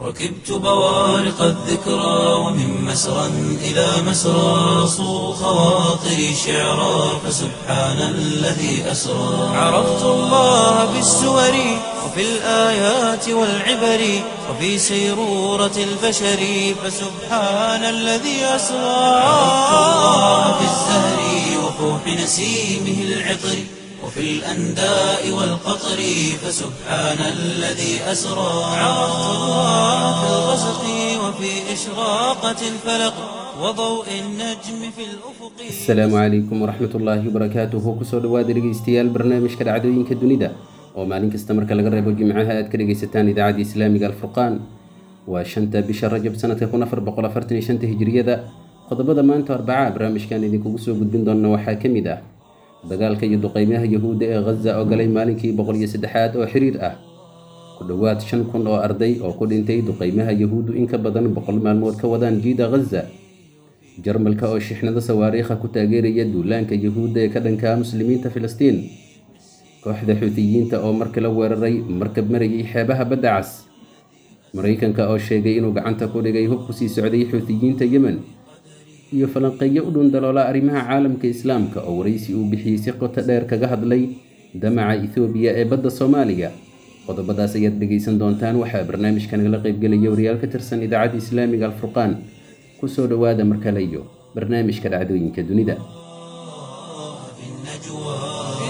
ركبت بوارق الذكرى ومن مسرى إلى مسرى صو خواطري شعرا فسبحان الذي أسرى عرفت الله بالسور وفي الآيات والعبر وفي سيرورة البشر فسبحان الذي أسرى عرفت الله بالزهر وفوح نسيمه العطر وفي الأنداء والقطر فسبحان الذي أسرى عرفت الله في الغسق وفي إشراقة الفلق وضوء النجم في الأفق asalaamu calaykum waraxmat ullaahi wabarakaatuhu kusoo dhawaada dhegeystayaal barnaamijka dhacdooyinka dunida oo maalin kasta marka laga reebo jimcaha aad ka dhegeysataan idaacadda islaamiga alfurqaan waa shanta bisha rajab sanadka kun afar boqol afartan iyo shanta hijriyada qodobada maanta arbaca barnaamijkan idinkugu soo gudbin doona waxaa ka mid ah dagaalka iyo duqeymaha yahuudda ee ghaza oo galay maalinkii boqol iyo saddexaad oo xiriir ah ku dhowaad shan kun oo arday oo ku dhintay duqeymaha yahuuddu in ka badan boqol maalmood ka wadaan jiida ghaza jarmalka oo shixnado sawaariikha ku taageeraya duulaanka yahuudda ee ka dhankaa muslimiinta filistiin kooxda xuutiyiinta oo markala weeraray markab marayay xeebaha badda cas maraykanka oo sheegay inuu gacanta ku dhigay hub ku sii socday xuutiyiinta yemen iyo falanqeeyo u dhundaloola arrimaha caalamka islaamka oo waraysi uu bixiyey si qoto dheer kaga hadlay damaca ethoobiya ee badda soomaaliga qodobadaas ayaad dhegaysan doontaan waxaa barnaamijka nagala qaybgelaya wariyaal ka tirsan idaacadda islaamiga alfurqaan kusoo dhowaada mar kale iyo barnaamijka dhacdooyinka dunida في النجوى في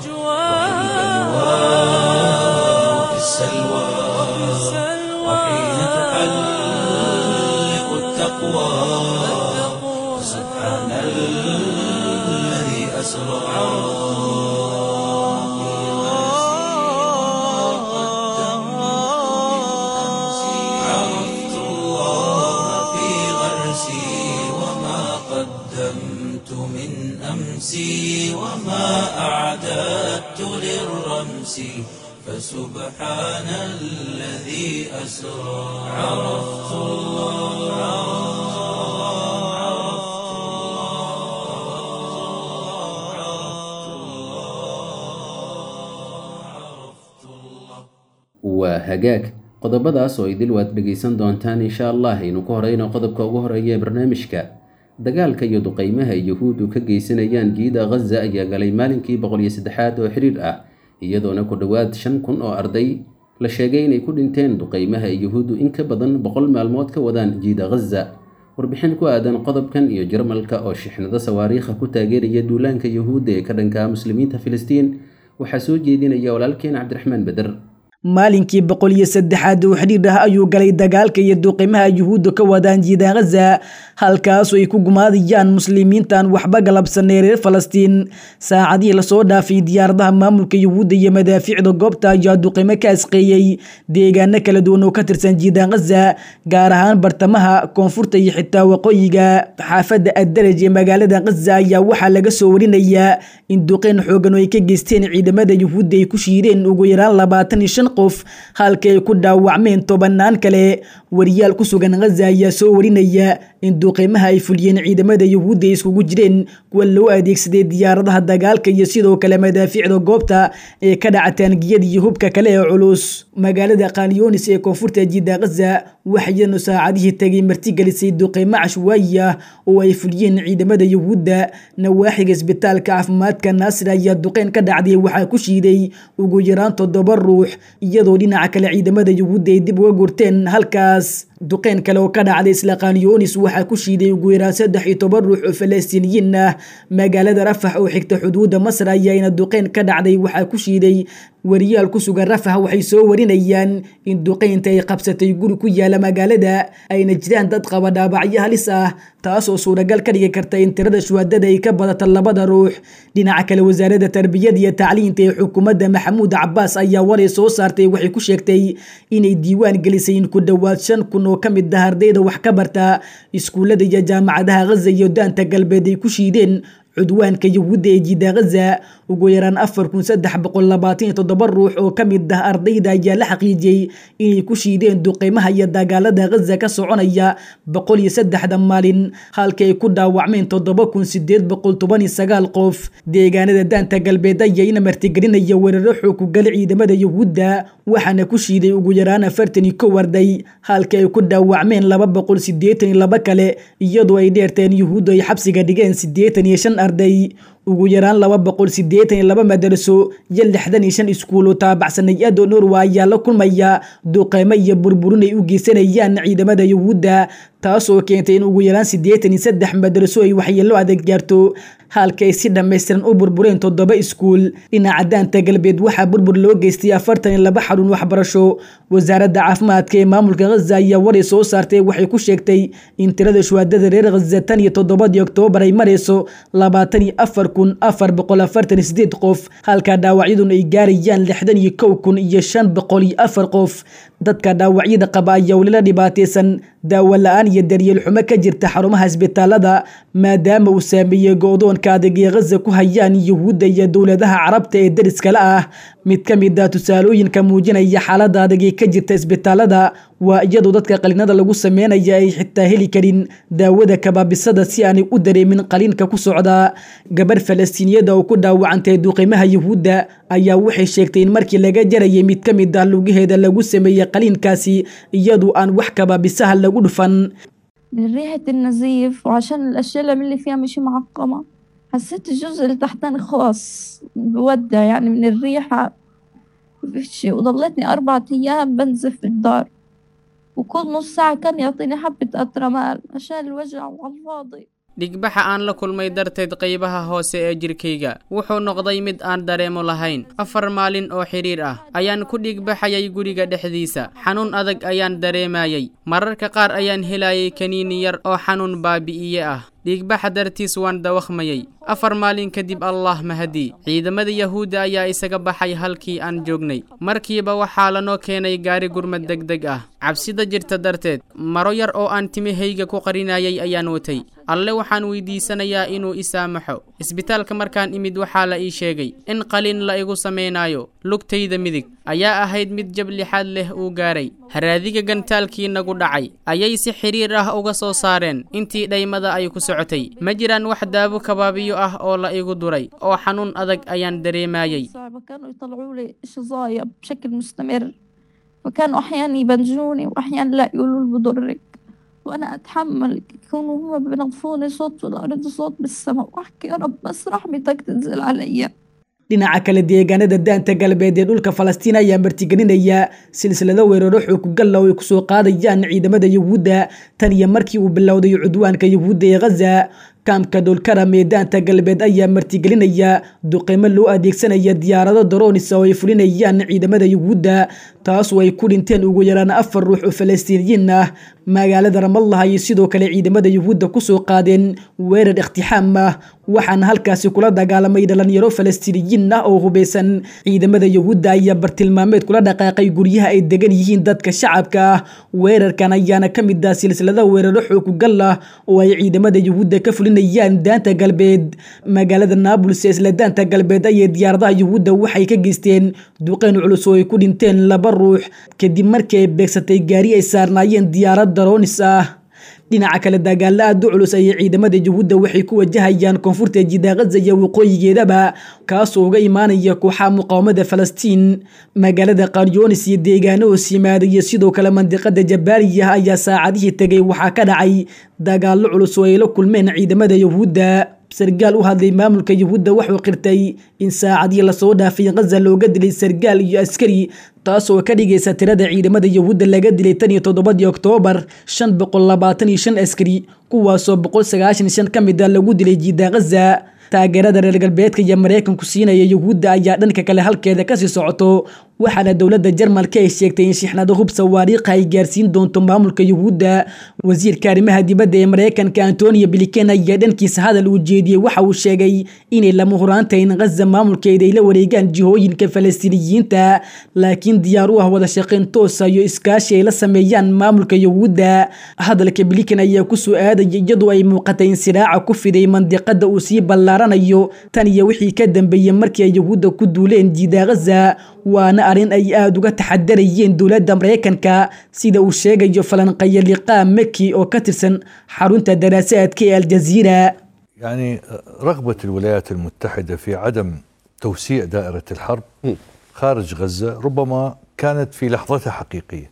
وفي السلوى وحين تحلق التقوى سبحان الذي أسرى عرفت الله في غرسي وما قدمت من أمسي وما أعددت للرمس فسبحان الذي أسرى عرفت waa hagaag qodobadaas oo idil waad dhegaysan doontaan insha allah aynu ku horeyno qodobka ugu horeeya ee barnaamijka dagaalka iyo duqeymaha ay yahuuddu ka geysanayaan jiida ghaza ayaa galay maalinkii boqol iyo saddexaad oo xiriir ah iyadoona ku dhowaad shan kun oo arday la sheegay inay ku dhinteen duqeymaha ay yahuuddu in ka badan boqol maalmood ka wadaan jiida ghaza warbixin ku aadan qodobkan iyo jarmalka oo shixnado sawaariikha ku taageeraya duulaanka yahuudda ee ka dhankaa muslimiinta filistiin waxaa soo jeedinaya walaalkeen cabdiraxmaan beder maalinkii boqol iyo saddexaad oo xidhiir ah ayuu galay dagaalka iyo duqimaha yuhuudda ka wadaan jiidaan ghaza halkaasoo ay ku gumaadayaan muslimiintan waxba galabsanay reer falastiin saacadihii lasoo dhaafay diyaaradaha maamulka yuhuudda iyo madaafiicda goobta ayaa duqimo ka asqeeyey deegaano kala duwan oo ka tirsan jiidaan ghaza gaar ahaan bartamaha koonfurta iyo xitaa waqooyiga xaafadda addaraj ee magaalada ghaza ayaa waxaa laga soo warinayaa in duqeyn xoogan oo ay ka geysteen ciidamada yuhuudda ay ku shiideen ugu yaraan labaatan iyo shan qof halka ay ku dhaawacmeen tobanaan kale wariyaal ku sugan ghaza ayaa soo warinaya in duqeymaha ay fuliyeen ciidamada yuhuudda ay iskugu jireen kuwa loo adeegsaday diyaaradaha dagaalka iyo sidoo kale madaafiicda goobta ee ka dhaca taangiyada iyo hubka kale ee culus magaalada khalyonis ee koonfurta jidda ghaza waxayanu saacadihii tagay martigelisay duqeymo cashwaayi ah oo ay fuliyeen ciidamada yuhuudda nawaaxiga isbitaalka caafimaadka naasir ayaa duqeyn ka dhacday waxaa ku shiiday ugu yaraan toddoba ruux iyadoo dhinaca kale ciidamada yuhuudda ay dib uga gurteen halkaas duqeyn kale oo ka dhacday isla khanyonis waxaa ku shiiday ugu yaraan saddex iyo toban ruux oo falastiiniyiin ah magaalada rafax oo xigta xuduudda masar ayaana duqeyn ka dhacday waxaa ku shiiday wariyaal ku sugan rafax waxay soo warinayaan in duqeynta ay qabsatay guri ku yaala magaalada ayna jiraan dad qaba dhaabacyo halis ah taasoo suuragal ka dhigi karta in tirada shuhadada ay ka badata labada ruux dhinaca kale wasaaradda tarbiyada iyo tacliinta ee xukuumadda maxamuud cabaas ayaa waray soo saartay waxay ku sheegtay inay diiwaan gelisay in ku dhowaad shan kun oo ka mid ah ardayda wax ka barta iskuullada iyo jaamacadaha ghaza iyo daanta galbeed ay ku shiideen cudwaanka yuhuudda ee jiida ghaza ugu yaraan afar kun saddex boqol labaatan iyo toddoba ruux oo ka mid ah ardayda ayaa la xaqiijiyey inay ku shiideen duqeymaha iyo dagaalada ghaza ka soconaya boqol iyo saddexda maalin halka ay ku dhaawacmeen toddoba kun sideed boqol toban iyo sagaal qof deegaanada daanta galbeed ayayna martigelinaya weeraro xookugal ciidamada yuhuudda waxaana ku shiiday ugu yaraan afartan iyo kow arday halka ay ku dhaawacmeen laba boqol sideetan iyo laba kale iyadoo ay dheerteen yuhuuddu ay xabsiga dhigeen sideetan iyo shan arday ugu yaraan laba boqol sideetan iyo laba madaraso iyo lixdan iyo shan iskuul oo taabacsanay ado norwa ayaa la kulmaya duqeymo iyo burburin ay u geysanayaan ciidamada yuhuudda taasoo keentay in ugu yaraan sideetan iyo saddex madaraso ay waxyeelo adeeg gaarto halka ay si dhammaystiran u burbureen toddoba iskuul dhinaca daanta galbeed waxaa burbur loo geystay afartan iyo laba xarun waxbarasho wasaaradda caafimaadka ee maamulka ghaza ayaa waray soo saartay waxay ku sheegtay in tirada shuhaadada reer ghaza tan iyo toddobadii oktoobar ay marayso labaatan iyo afar kun afar boqol afartan iyo sideed qof halka dhaawacyaduna ay gaarayaan lixdan iyo kow kun iyo shan boqol iyo afar qof dadka dhaawacyada qaba ayaa weli la dhibaataysan daawo la-aan iyo daryeel xumo ka jirta xarumaha isbitaalada maadaama uu saameeyey go-doonka adag ee ghaza ku hayaan yuhuudda iyo dowladaha carabta ee deriskala ah mid ka mid ah tusaalooyinka muujinaya xaaladda adag ee ka jirta isbitaalada waa iyadoo dadka qalinada lagu sameynaya ay xitaa heli karin daawada kabaabisada si aanay u dareemin qaliinka ku socda gabarh falastiiniyada oo ku dhaawacantay duqimaha yuhuudda ayaa waxay sheegtay in markii laga jarayay mid ka mid ah lugaheeda lagu sameeyey qaliinkaasi iyadoo aan wax kabaabisaha lagu dhufan من ريحة النزيف وعشان الأشياء اللي فيها مش معقمة حسيت الجزء اللي تحتاني خاص بودع يعني من الريحة مفيش وضلتني أربعة أيام بنزف في الدار وكل نص ساعة كان يعطيني حبة أترمال عشان الوجع وعلى الفاضي dhigbaxa aan la kulmay darteed qaybaha hoose ee jirkayga wuxuu noqday mid aan dareemo lahayn afar maalin oo xidhiir ah ayaan ku dhigbaxayay guriga dhexdiisa xanuun adag ayaan dareemayay mararka qaar ayaan helayay kaniini yar oo xanuun baabi'iye ah dhiigbaxa dartiis waan dawakhmayay afar maalin kadib allah mahadii ciidamada yahuudda ayaa isaga baxay halkii aan joognay markiiba waxaa lanoo keenay gaari gurmad degdeg ah cabsida jirta darteed maro yar oo aan timahayga ku qarinayay ayaan watay alle waxaan weydiisanayaa inuu i saamaxo isbitaalka markaan imid waxaa la ii sheegay in qalin la igu samaynayo lugtayda midig ayaa ahayd mid jab lixaad leh uu gaaray haraadiga gantaalkii nagu dhacay ayay si xidhiir ah uga soo saareen intii dhaymada ay ku socotay ma jiraan wax daawo kabaabiyo ah oo la igu duray oo xanuun adag ayaan dareemayay صعبة كانوا يطلعوا لي شظايا بشكل مستمر فكانوا أحيانا يبنجوني وأحيانا لا يقولوا لي بضرك وأنا أتحمل يكونوا هم بينظفوني صوت في الأرض صوت بالسماء وأحكي يا رب بس رحمتك تنزل عليا dhinaca kale deegaanada daanta galbeed ee dhulka falastiin ayaa martigelinaya silsilado weeraro xoogugalla oo ay kusoo qaadayaan ciidamada yuhuudda tan iyo markii uu bilowday cudwaanka yuhuudda ee ghaza kaamka dhulkaram ee daanta galbeed ayaa martigelinaya duqeymo loo adeegsanaya diyaarado daroonis oo ay fulinayaan ciidamada yuhuudda taasoo ay ku dhinteen ugu yaraan afar ruux oo falastiiniyiin ah magaalada ramallah ayay sidoo kale ciidamada yuhuudda kusoo qaadeen weerar ikhtixaam ah waxaana halkaasi kula dagaalamay dhalinyaro falastiiniyiin ah oo hubeysan ciidamada yuhuudda ayaa bartilmaameed kula dhaqaaqay guryaha ay degan yihiin dadka shacabka ah weerarkan ayaana ka mid ah silsilada weeraro xoogugal ah oo ay ciidamada yuhuudda ka fulinayaan daanta galbeed magaalada naabuls ee isla daanta galbeed ayay diyaaradaha yuhuudda waxay ka geysteen duqeyn culus oo ay ku dhinteen laba ruux kadib markii ay beegsatay gaari ay saarnaayeen diyaarad daroonis ah dhinaca kale dagaalo aada u culus ayay ciidamada yuhuudda waxay ku wajahayaan koonfurta jida ghaza iyo waqooyigeedaba kaasoo uga imaanaya kooxaha muqaawamada falastiin magaalada qaryoonis iyo deegaano hoos yimaada iyo sidoo kale mandiqada jabaaliya ayaa saacadihii tegay waxaa ka dhacay dagaalo culus oo ay la kulmeen ciidamada yuhuudda sargaal u hadlay maamulka yuhuudda wuxuu qirtay in saacadii lasoo dhaafay ghaza looga dilay sargaal iyo askari taasoo ka dhigaysa tirada ciidamada yuhuudda laga dilay tan iyo toddobadii oktoobar shan boqol labaatan iyo shan askari kuwaasoo boqol sagaashan iyo shan ka mid a lagu dilay jiida ghaza taageerada reer galbeedka iyo maraykanku siinaya yuhuudda ayaa dhanka kale halkeeda kasii socoto waxaana dowladda jarmalka ay sheegtay in shixnado hub sawaariikha ay gaarsiin doonto maamulka yuhuudda wasiirka arrimaha dibadda ee mareykanka antonio blinken ayaa dhankiisa hadal uu jeediyey waxa uu sheegay inay lama huraantahay in ghaza maamulkeeda ay la wareegaan jihooyinka falastiiniyiinta laakiin diyaar u ah wada shaqayn toosa iyo iskaashi ay la sameeyaan maamulka yuhuudda hadalka blinken ayaa kusoo aadaya iyadoo ay muuqatay in siraaca ku fiday mandiqada uu sii ballaaranayo tan iyo wixii ka dambeeyey markii ay yuhuudda ku duuleen jiida ghaza waana arrin ay aada uga taxadarayeen dowladda mareykanka sida uu sheegayo falanqaya liqaa meki oo ka tirsan xarunta daraasaadka ee aljaziira يعني رغبة الولايات المتحدة في عدم توسيع دائرة الحرب خارج غزة ربما كانت في لحظتها حقيقية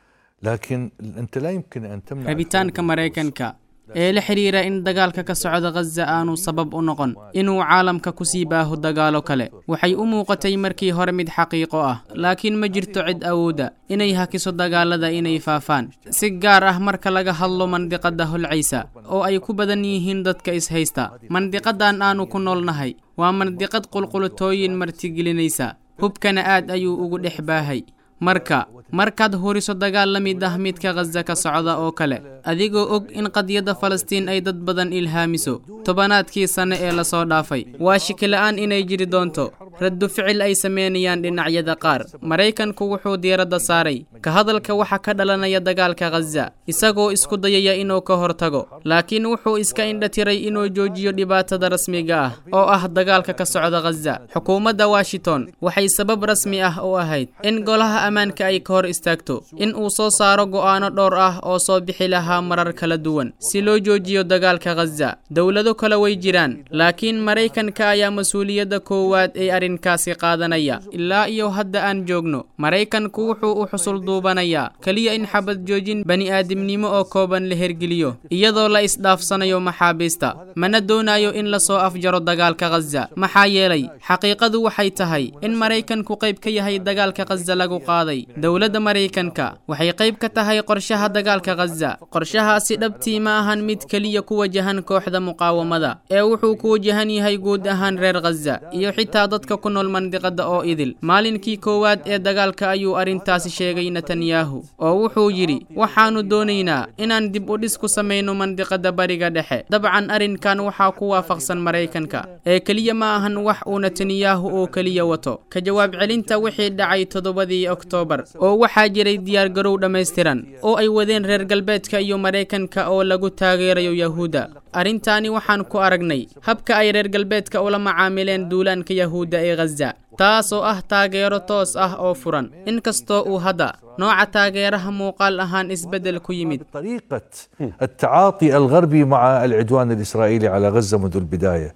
لكن أنت لا يمكن أن تمنع rabitaanka maraykanka ee la xidhiira in dagaalka ka socda ghaza aanu sabab u noqon inuu caalamka ku sii baaho dagaalo kale waxay u muuqatay markii hore mid xaqiiqo ah laakiin ma jirto cid awooda inay hakiso dagaalada inay faafaan si gaar ah marka laga hadlo mandiqada holcaysa oo ay ku badan yihiin dadka ishaysta mandiqadan aanu ku noolnahay waa mandiqad qulqulutooyin martigelinaysa hubkana aad ayuu ugu dhex baahay marka markaad huriso dagaal la mid ah midka ghaza ka socda oo kale adigoo og in qadiyadda falastiin ay dad badan ilhaamiso tobanaadkii sanne ee lasoo dhaafay waa shikila'aan inay jiri doonto raddu ficil ay sameynayaan dhinacyada qaar maraykanku wuxuu diiradda saaray ka hadalka waxa ka dhalanaya dagaalka ghaza isagoo isku dayaya inuu ka hortago laakiin wuxuu iska indhatiray inuu joojiyo dhibaatada rasmiga ah oo ah dagaalka ka socda ghaza xukuumadda washington waxay sabab rasmi ah u ahayd in golaha ammaanka ay ka hor istaagto in uu soo saaro go'aano dhowr ah oo soo bixi lahaa marar kala duwan si loo joojiyo dagaalka ghaza dowlado kale way jiraan laakiin maraykanka ayaa mas-uuliyadda koowaad ee arrinkaasi qaadanaya ilaa iyo hadda aan joogno maraykanku wuxuu u xusul duubanayaa keliya in xabad joojin bani'aadamnimo oo kooban la hergeliyo iyadoo la isdhaafsanayo maxaabiista mana doonayo in lasoo afjaro dagaalka ghaza maxaa yeelay xaqiiqadu waxay tahay in maraykanku qayb ka yahay dagaalka ghaza lagu qaaday dowladda maraykanka waxay qayb ka tahay qorshaha dagaalka ghaza qorshahaasi dhabtii ma ahan mid keliya ku wajahan kooxda muqaawamada ee wuxuu ku wajahan yahay guud ahaan reer ghaza iyo xitaa dadka ku nool mandiqada oo idil maalinkii koowaad ee dagaalka ayuu arrintaasi sheegay netanyahu oo wuxuu yidhi waxaannu doonaynaa inaan dib u dhis ku samayno mandiqada bariga dhexe dabcan arrinkan waxaa ku waafaqsan maraykanka ee keliya ma ahan wax uu netanyahu oo keliya wato ka jawaab celinta wixii dhacay toddobadii oktoobar oo waxaa jiray diyaargarow dhammaystiran oo ay wadeen reer galbeedka iyo maraykanka oo lagu taageerayo yahuudda arrintaani waxaan ku aragnay habka ay reer galbeedka ula macaamileen duulaanka yahuudda ee ghaza taas oo ah taageero toos ah oo furan inkastoo uu hadda nooca taageeraha muuqaal ahaan isbeddel ku yimid طريقة التعاطي الغربي مع العدوان الإسرائيلي على غزة منذ البداية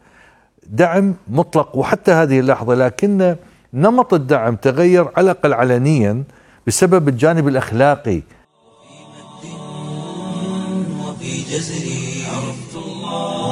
دعم مطلق وحتى هذه اللحظة لكن نمط الدعم تغير على الأقل علنيا بسبب الجانب الأخلاقي وفي جزري عرفت الله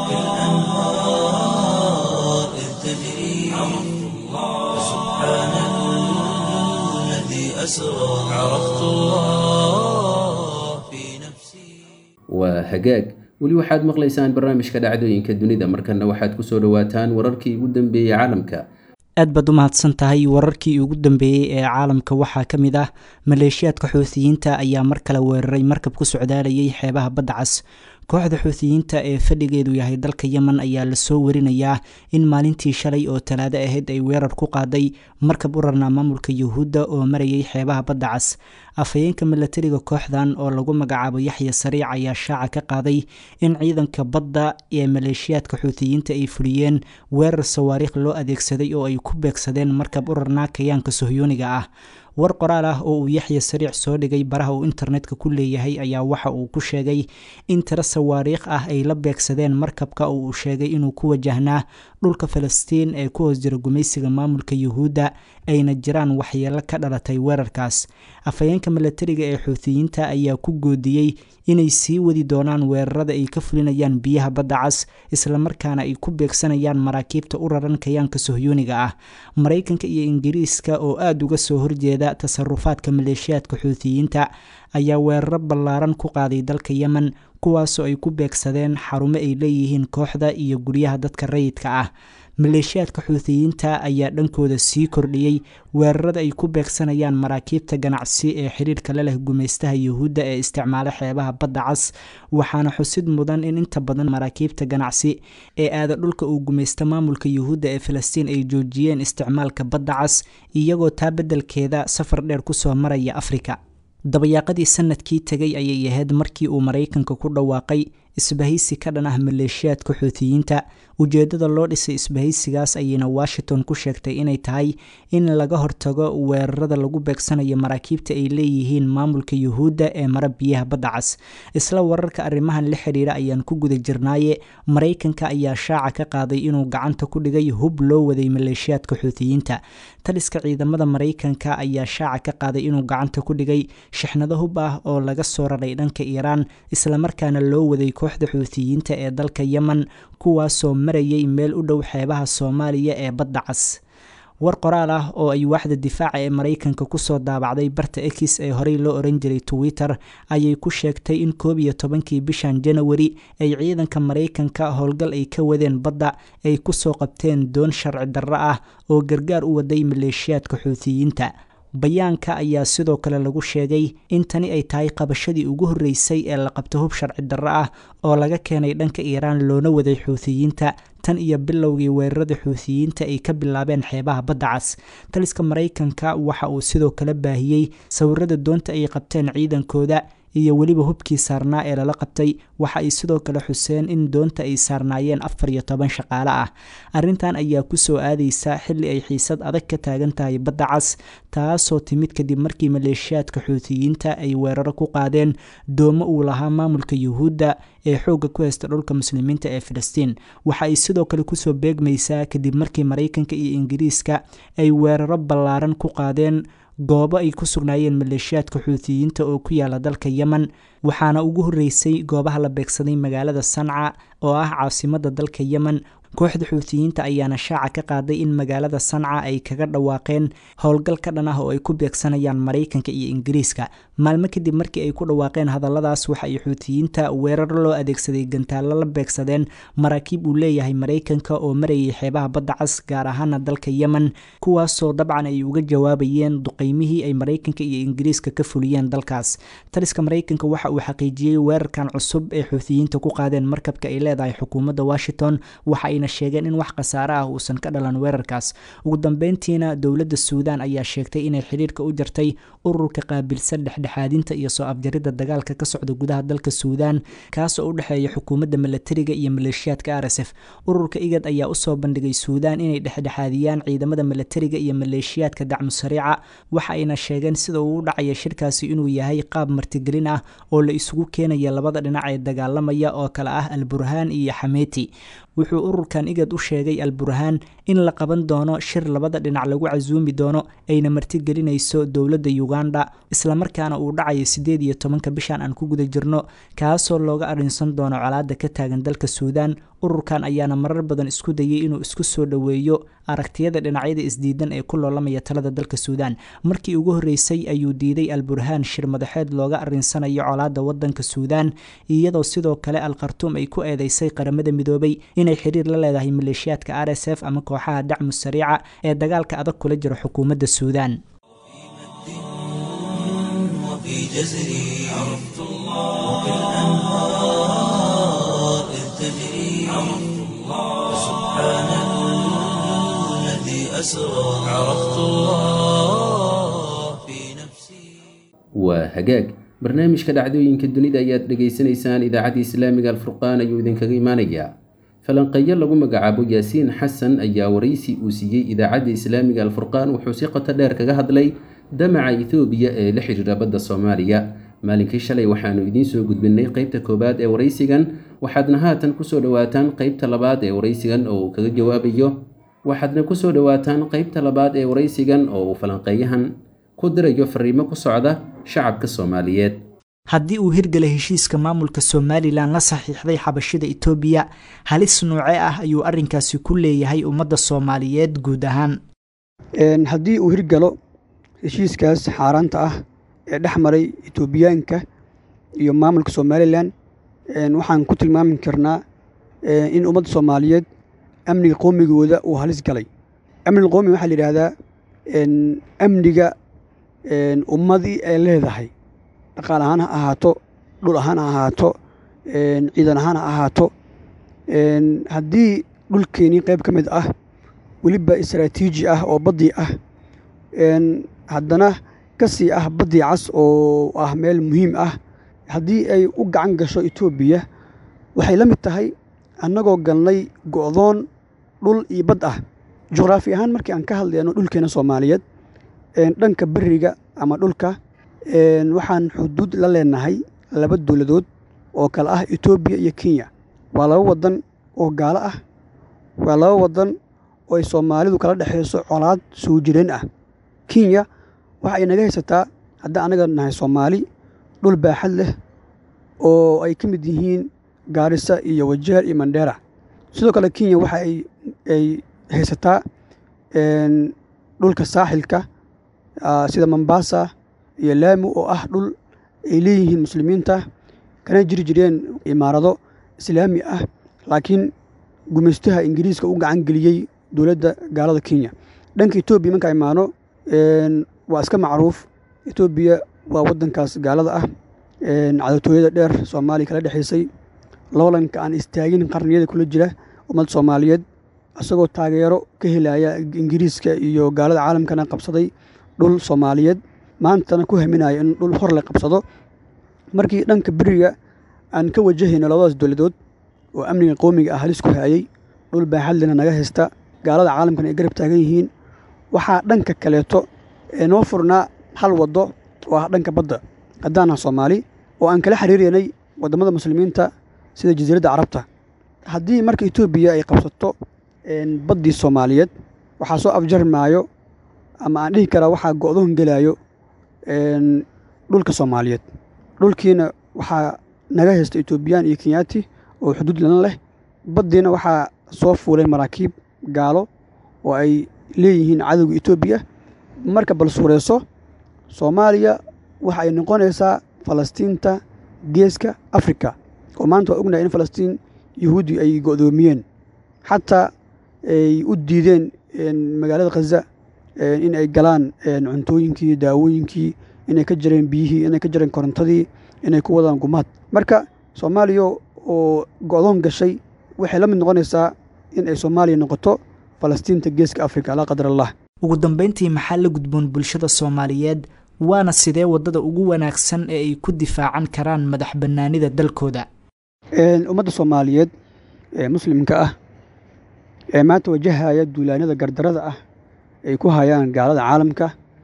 وكالأنهار إذ تجري عرفت الله سبحان الذي أسرى عرفت الله في نفسي waa hagaag weli waxaad maqlaysaan barnaamijka dhacdooyinka dunida markana waxaad kusoo dhawaataan wararkii ugu dambeeyey caalamka aad baad u mahadsan tahay wararkii ugu dambeeyey ee caalamka waxaa ka mid ah maleeshiyaadka xuutiyiinta ayaa mar kale weeraray markab ku socdaalayay xeebaha badda cas kooxda xuutiyiinta ee fadhigeedu yahay dalka yemen ayaa lasoo warinayaa in maalintii shalay oo talaado ahayd ay weerar ku qaaday markab u rarnaa maamulka yuhuudda oo marayay xeebaha badda cas afhayeenka milatariga kooxdan oo lagu magacaabo yaxya sariic ayaa shaaca ka qaaday in ciidanka badda ee maleeshiyaadka xuutiyiinta ay fuliyeen weerar sawaariikh loo adeegsaday oo ay ku beegsadeen markab u rarnaa kayaanka sohyooniga ah war qoraal ah oo uu yaxya sariic soo dhigay baraha uu internetka ku leeyahay ayaa waxa uu ku sheegay in tiro sawaariikh ah ay la beegsadeen markabka oo uu sheegay inuu ku wajahnaa dhulka falastiin ee ku hoos jira gumaysiga maamulka yuhuudda ayna jiraan waxyeelo ka dhalatay weerarkaas afhayeenka milatariga ee xuutiyiinta ayaa ku goodiyey inay sii wadi doonaan weerarada ay ka fulinayaan biyaha badda cas islamarkaana ay ku beegsanayaan maraakiibta u raran kayaanka sohyooniga ah maraykanka iyo ingiriiska oo aada uga soo horjeeda tasarufaadka maleeshiyaadka xuutiyiinta ayaa weeraro ballaaran ku qaaday dalka yemen kuwaasoo ay ku beegsadeen xarumo ay leeyihiin kooxda iyo guryaha dadka rayidka ah maleeshiyaadka xuutiyiinta ayaa dhankooda sii kordhiyey weerarada ay ku beegsanayaan maraakiibta ganacsi ee xiriirka la leh gumaystaha yuhuudda ee isticmaala xeebaha badda cas waxaana xusid mudan in inta badan maraakiibta ganacsi ee aada dhulka uu gumaysta maamulka yuhuudda ee filistiin ay joojiyeen isticmaalka badda cas iyagoo taa beddelkeeda safar dheer kusoo maraya afrika dabayaaqadii sanadkii tegay ayay ahayd markii uu maraykanka ku dhawaaqay isbahaysi ka dhan ah maleeshiyaadka xuutiyiinta ujeeddada loo dhisay isbahaysigaas ayayna washington ku sheegtay inay tahay in laga hortago weerarada lagu beegsanayo maraakiibta ay leeyihiin maamulka yuhuudda ee mara biyaha badda cas isla wararka arrimahan la xidhiira ayaan ku guda jirnaaye maraykanka ayaa shaaca ka qaaday inuu gacanta ku dhigay hub loo waday maleeshiyaadka xuutiyiinta taliska ciidamada maraykanka ayaa shaaca ka qaaday inuu gacanta ku dhigay shixnado hub ah oo laga soo raray dhanka iiraan islamarkaana loo waday kooxda xuutiyiinta ee dalka yemen kuwaasoo marayay meel u dhow xeebaha soomaaliya ee badda cas war qoraal ah oo ay waaxda difaaca ee maraykanka kusoo daabacday barta ex ee horey loo oran jiray twitter ayay ku sheegtay in koob iyo tobankii bishan janawari ay ciidanka maraykanka howlgal ay ka wadeen badda ay kusoo qabteen doon sharci darro ah oo gargaar u waday maleeshiyaadka xuutiyiinta bayaanka ayaa sidoo kale lagu sheegay in tani ay tahay qabashadii ugu horreysay ee la qabto hub sharci darro ah oo laga keenay dhanka iiraan loona waday xuutiyiinta tan iyo bilowgii weerarada xuutiyiinta ay ka bilaabeen xeebaha badda cas taliska maraykanka waxa uu sidoo kale baahiyey sawirada doonta ay qabteen ciidankooda iyo weliba hubkii saarnaa ee lala qabtay waxa ay sidoo kale xuseen in doonta ay saarnaayeen afar iyo toban shaqaale ah arrintan ayaa kusoo aadaysa xilli ay xiisad adag ka taagan tahay badda cas taasoo timid kadib markii maleeshiyaadka xuutiyiinta ay weeraro ku qaadeen doomo uu lahaa maamulka yuhuudda ee xoogga ku haysta dhulka muslimiinta ee filistiin waxa ay sidoo kale kusoo beegmaysaa kadib markii maraykanka iyo ingiriiska ay weeraro ballaaran ku qaadeen goobo ay ku sugnaayeen maleeshiyaadka xuutiyiinta oo ku yaala dalka yemen waxaana ugu horreysay goobaha la beegsaday magaalada sanca oo ah caasimadda dalka yemen kooxda xuutiyiinta ayaana shaaca ka qaaday in magaalada sanca ay kaga dhawaaqeen howlgal ka dhan ah oo ay ku beegsanayaan maraykanka iyo ingiriiska maalmo kadib markii ay ku dhawaaqeen hadalladaas waxa ay xuutiyiinta weerar loo adeegsaday gantaallo la beegsadeen maraakiib uu leeyahay maraykanka oo marayay xeebaha badda cas gaar ahaana dalka yemen kuwaasoo dabcan ay uga jawaabayeen duqeymihii ay maraykanka iyo ingiriiska ka fuliyeen dalkaas taliska maraykanka waxa uu xaqiijiyey weerarkan cusub ee xuutiyiinta ku qaadeen markabka ay leedahay xukuumadda washington waxa ayna sheegeen in wax khasaare ah uusan ka dhalan weerarkaas ugu dambeyntiina dowladda suudaan ayaa sheegtay inay xidhiirka u jartay ururka qaabilsan dhexdhexaadinta iyo soo afjaridda dagaalka ka socda gudaha dalka suudaan kaasoo u dhexeeya xukuumadda milatariga iyo maleeshiyaadka r s f ururka igad ayaa usoo bandhigay suudaan inay dhexdhexaadiyaan ciidamada milatariga iyo maleeshiyaadka dacmu sariica waxa ayna sheegeen sida uu u dhacaya shirkaasi inuu yahay qaab martigelin ah oo la isugu keenaya labada dhinac ee dagaalamaya oo kale ah alburhaan iyo xameeti wuxuu ururkan igad u sheegay alburhaan in la qaban doono shir labada dhinac lagu casuumi doono ayna martigelinayso dowladda uganda islamarkaana uu dhacayo siddeed iyo tobanka bishan aan ku guda jirno kaasoo looga arrinsan doono colaadda ka taagan dalka suudaan ururkan ayaana marar badan isku dayay inuu isku soo dhoweeyo aragtiyada dhinacyada isdiidan ee ku loolamaya talada dalka suudaan markii ugu horreysay ayuu diiday alburhaan shir madaxeed looga arrinsanayo colaadda waddanka suudaan iyadoo sidoo kale al khartuum ay ku eedeysay qaramada midoobay inay xiriir la leedahay maleeshiyaadka r s f ama kooxaha dacmu sariica ee dagaalka adag kula jira xukuumadda suudaan وفي جزري عرفت الله كالأنهار إذ تجري عرفت الله سبحان الذي أسرى عرفت الله في نفسي waa hagaag barnaamijka dhacdooyinka dunida ayaad dhegaysanaysaan idaacadda islaamiga alfurqaan ayuu idinkaga imaanayaa falanqeeyo lagu magacaabo yaasiin xasan ayaa waraysi uu siiyey idaacadda islaamiga alfurqaan wuxuu si qoto dheer kaga hadlay damaca ethoobiya ee la xidhiira badda soomaaliya maalinkii shalay waxaanu idiin soo gudbinay qeybta koowaad ee waraysigan waxaadna haatan kusoo dhowaataan qeybta labaad ee waraysigan oo uu kaga jawaabayo waxaadna kusoo dhowaataan qeybta labaad ee waraysigan oo uu falanqeeyahan ku dirayo fariimo ku socda shacabka soomaaliyeed haddii uu hirgala heshiiska maamulka somalilan la saxiixday xabashida etoobiya halis noocee ah ayuu arrinkaasi ku leeyahay ummadda soomaaliyeed guud ahaan haddii uu hirgalo heshiiskaas xaaraanta ah ee dhex maray etoobiyaanka iyo maamulka somalilan waxaan ku tilmaami karnaa in ummadda soomaaliyeed amniga qoomigooda uu halis galay amniga qoomiga waxaa la yidhaahdaa amniga ummadii ay leedahay dhaqaal ahaan ha ahaato dhul ahaan ha ahaato ciidan ahaan ha ahaato haddii dhulkeenii qayb ka mid ah weliba istaraatiiji ah oo baddii ah haddana ka sii ah baddii cas oo ah meel muhiim ah haddii ay u gacan gasho etoobiya waxay la mid tahay annagoo galnay go'doon dhul iyo bad ah juqraafi ahaan markii aan ka hadlayno dhulkeena soomaaliyeed dhanka beriga ama dhulka waxaan xuduud la leenahay laba dowladood oo kale ah etoobiya iyo kenya waa laba waddan oo gaalo ah waa laba waddan oo ay soomaalidu kala dhexayso colaad soo jireen ah kenya waxa ay naga haysataa haddii annaga nahay soomaali dhul baaxad leh oo ay ka mid yihiin gaarisa iyo wajeer iyo mandheera sidoo kale kenya waxa ay haysataa dhulka saaxilka sida mombasa iyo laamu oo ah dhul ay leeyihiin muslimiinta kana jiri jireen imaarado islaami ah laakiin gumaystaha ingiriiska u gacan geliyey dowladda gaalada kenya dhanka etoobiya marka imaano waa iska macruuf etoobiya waa waddankaas gaalada ah cadowtooyada dheer soomaaliya kala dhexaysay loolanka aan istaagin qarniyada kula jira ummadda soomaaliyeed isagoo taageero ka helaya ingiriiska iyo gaalada caalamkana qabsaday dhul soomaaliyeed maantana ku haminaya in dhul hor la qabsado markii dhanka beriga aan ka wajahayno labadaas dowladood oo amniga qowmiga ah halis ku hayay dhul baaxadlina naga haysta gaalada caalamkana ay garab taagan yihiin waxaa dhanka kaleeto ee noo furnaa hal waddo oo ah dhanka badda haddaan ah soomaali oo aan kala xiriiranay waddamada muslimiinta sida jasiiradda carabta haddii marka etoobiya ay qabsato baddii soomaaliyeed waxaa soo afjarmaayo ama aan dhihi karaa waxaa go'doon gelaayo dhulka soomaaliyeed dhulkiina waxaa naga haysta etoobiyaan iyo kenyaati oo xuduud lana leh baddiina waxaa soo fuulay maraakiib gaalo oo ay leeyihiin cadowga etoobiya marka bal suureyso soomaaliya waxa ay noqonaysaa falastiinta geeska afrika oo maanta waa ognahay in falastiin yuhuudi ay go'doomiyeen xataa ay u diideen magaalada khaza in ay galaan cuntooyinkii daawooyinkii inay ka jareen biyihii inay ka jareen korontadii inay ku wadaan gumaad marka soomaaliya oo go'doon gashay waxay la mid noqonaysaa in ay soomaaliya noqoto falastiinta geeska afrika laa qadar allah ugu dambeyntii maxaa la gudboon bulshada soomaaliyeed waana sidee waddada ugu wanaagsan ee ay ku difaacan karaan madax bannaanida dalkooda ummadda soomaaliyeed ee muslimka ah ee maanta wajahaya duulaanada gardarada ah ay ku hayaan gaalada caalamka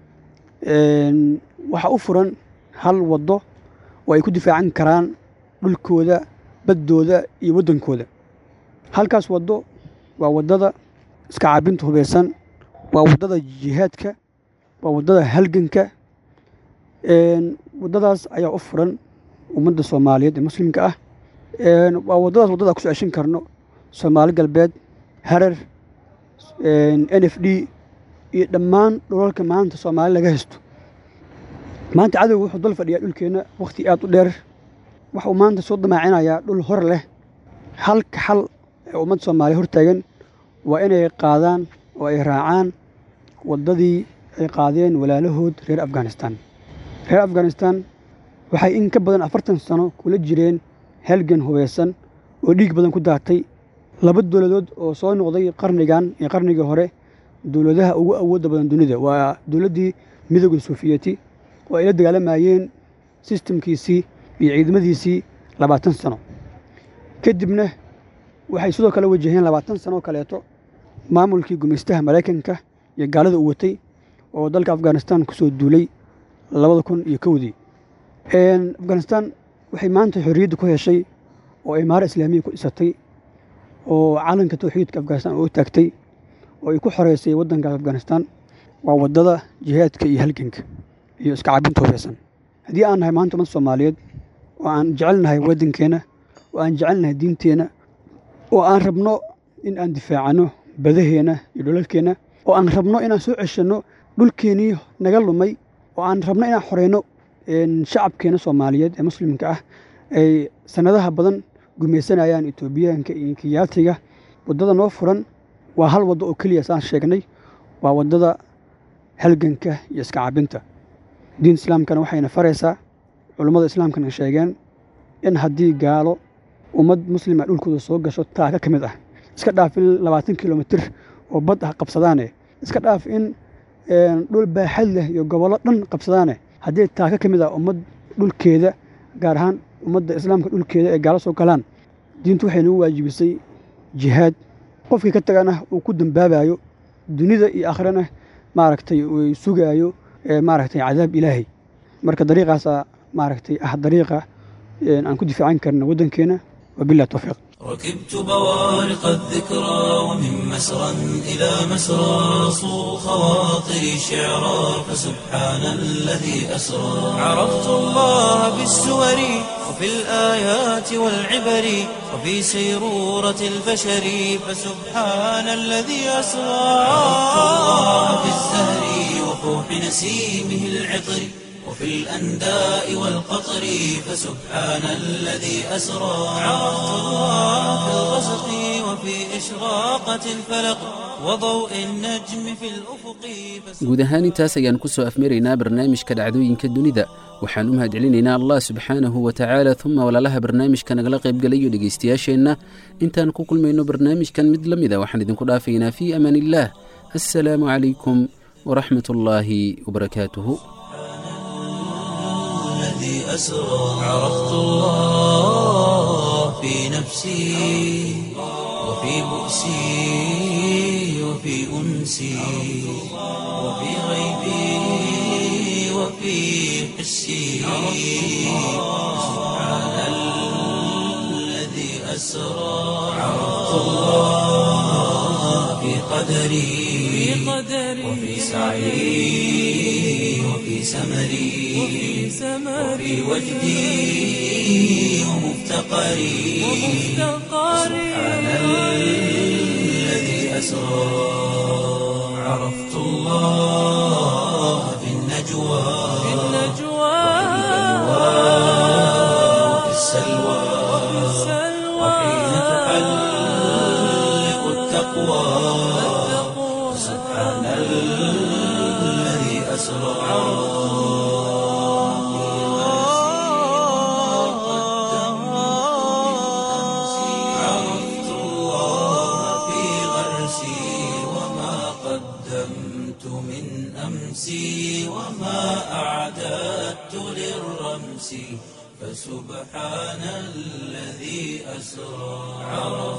waxaa u furan hal waddo oo ay ku difaacan karaan dhulkooda baddooda iyo waddankooda halkaas waddo waa waddada iska caabinta hubaysan waa waddada jihaadka waa waddada halganka waddadaas ayaa u furan ummadda soomaaliyeed ee muslimka ah waa waddadaas waddada kusoo ceshin karno soomaali galbeed harar n f d iyo dhammaan dhulalka maanta soomaali laga haysto maanta cadowga wuxuu dal fadhiyaa dhulkeenna wakhti aad u dheer waxuu maanta soo damaacinayaa dhul hor leh halka xal ee ummadda soomaaliya hor taagan waa inay qaadaan oo ay raacaan waddadii ay qaadeen walaalahood reer afghanistan reer afghanistan waxay in ka badan afartan sano kula jireen halgan hubaysan oo dhiig badan ku daatay laba dowladood oo soo noqday qarnigan iyo qarnigii hore dowladaha ugu awoodda badan dunida waa dowladdii midooda sofiyeeti oo ay la dagaalamayeen sistamkiisii iyo ciidamadiisii labaatan sano kadibna waxay sidoo kale wajaheen labaatan sano oo kaleeto maamulkii gumaystaha maraykanka iyo gaalada u watay oo dalka afghanistan ku soo duulay labada kun iyo kowdii afghanistan waxay maanta xorriyadda ku heshay oo imaaro islaamiya ku dhisatay oo calanka tawxiidka afghanistan oo taagtay oo ay ku xoreysay waddankaas afghanistan waa waddada jihaadka iyo halganka iyo iska cabinta hubeysan haddii aan nahay maanta ummadda soomaaliyeed oo aan jecelnahay waddankeenna oo aan jecelnahay diinteenna oo aan rabno in aan difaacano badaheenna iyo dhulalkeenna oo aan rabno inaan soo ceshanno dhulkeennii naga lumay oo aan rabno inaan xoreyno shacabkeena soomaaliyeed ee muslimka ah ay sannadaha badan gumaysanayaan etoobiyaanka iyo kiyaatiga waddada noo furan waa hal waddo oo keliya saan sheegnay waa waddada halganka iyo iska cabinta diin islaamkana waxayna faraysaa culummada islaamkana sheegeen in haddii gaalo ummad muslima dhulkooda soo gasho taaka ka mid ah iska dhaaf in labaatan kilomitir oo bad ah qabsadaane iska dhaaf in dhul baaxad leh iyo gobollo dhan qabsadaane haddii taaka ka mid ah ummad dhulkeeda gaar ahaan ummadda islaamka dhulkeeda ee gaalo soo galaan diintu waxay nagu waajibisay jihaad qofkii ka tagana uu ku dambaabayo dunida iyo akhrana maaragtay uu sugaayo maaragtay cadaab ilaahay marka dariiqaasaa maaragtay ah dariiqa aan ku difaacan karna waddankeena wabilah towfiiq ركبت بوارق الذكرى ومن مسرى إلى مسرى صو خواطري شعرا فسبحان الذي أسرى عرفت الله بالسور وفي الآيات والعبر وفي سيرورة البشر فسبحان الذي أسرى عرفت الله بالزهر وفوح نسيمه العطر وفي الأنداء والقطر فسبحان الذي أسرى عرفت الله في الغسق وفي إشراقة الفلق وضوء النجم في الأفق guud ahaan intaas ayaan ku soo afmaraynaa barnaamijka dhacdooyinka dunida waxaan u mahadcelinaynaa allah subxaanahu wa tacaala uma walaalaha barnaamijka nagala qaybgalayo dhegaystayaasheenna intaan ku kulmayno barnaamijkan mid la mida waxaan idinku dhaafaynaa fii amaan illaah assalaamu calaykum waraxmat ullaahi wabarakaatuhu الذي أسرى عرفت الله في نفسي وفي بؤسي وفي أنسي وفي غيبي وفي حسي سبحان الذي أسرى عرفت الله في قدري وفي سعي وفي سمري وفي وجدي ومفتقري سبحان الذي أسرى عرفت الله في النجوى وفي السلوى وحين تحلق التقوى سبحان الذي أسرى عرفت الله في غرسي وما قدمت من أمسي وما أعددت للرمس فسبحان الذي أسرى عرفت